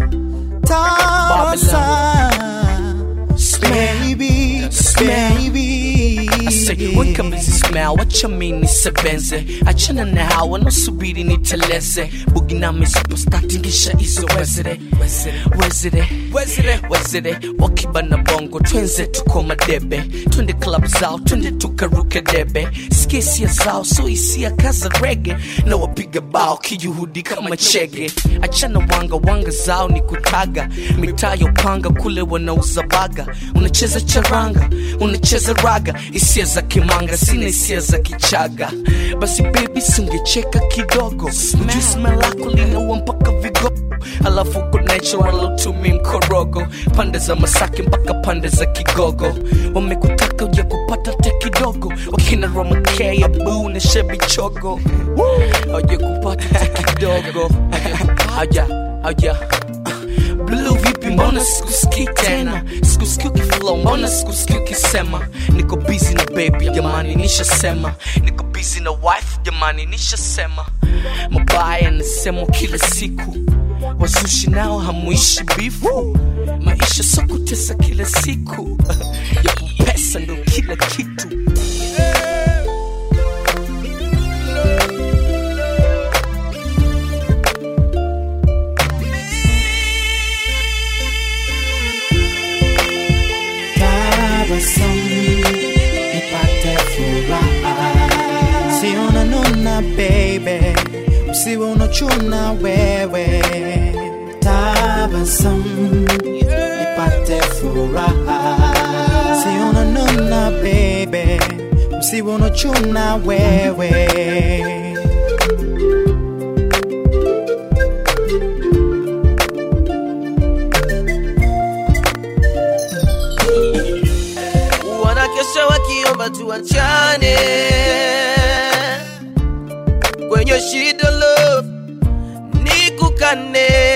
tabasamu, baby, baby. Say, weka mizi smell, wacha mi nisebenze achana na hawa nasubiri niteleze bugi nami superstar tingisha hizo wezere wezere wezere wezere wakiba na bongo twenze tuko madebe twende club zao twende tukaruke debe skisia zao so hisia kaza rege na wapiga bao kijuhudi kama chege achana wanga wanga zao ni kutaga mitaa ya upanga kule wanauza baga unacheza charanga unacheza raga hisia za kimanga sina hisia za kichaga basi bebi singecheka kidogo jisma lako linaua mpaka vigogo alafu uko natural utumi mkorogo pande za masaki mpaka pande za kigogo wamekutaka uja kupata te kidogo wakina romakea buu na shebi chogo auja kupata te kidogo auja auja Blue vipi mbona sikusikii tena sikusikii ukiflow mbona sikusikii ukisema niko busy na baby jamani nishasema niko busy na wife jamani nishasema mabaya nasemwa kila siku wazushi nao hamuishi bifu maisha so kutesa kila siku yapo pesa ndo kila kitu tabasamu nipate furaha sio nanuna baby usiwe unachuna wewe tabasamu nipate furaha sio nanuna baby usiwe unachuna wewe wanakesha wakiomba tuachane kwenye shida love nikukane